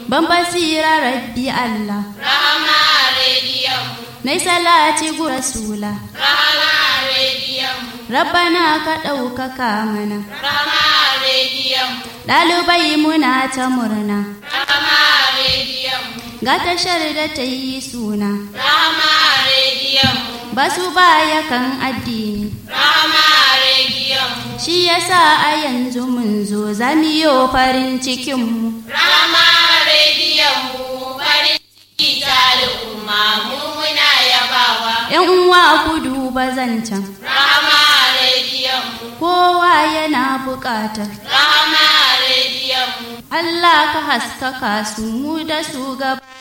ban basira rabbi Allah Rahama rediyon mu. nai salati gu rasula Rahama rediyon mu. rabbana ka ɗaukaka mana Rahama rediyon mu. ɗalibai muna ta murna Rahama rediyon mu. ga tashar da ta yi suna Rahama rediyon mu. ba su baya kan addini Rahama rediyon mu. shi yasa a yanzu mun zo zamiyo farin cikinmu Rahama rediyon mu. Farin ciki ta al'umma mu muna yabawa. ‘yan uwa ku duba zancen Rahama rediyon mu. kowa yana buƙatar Rahama rediyon mu. Allah ka haskaka su mu da su gaba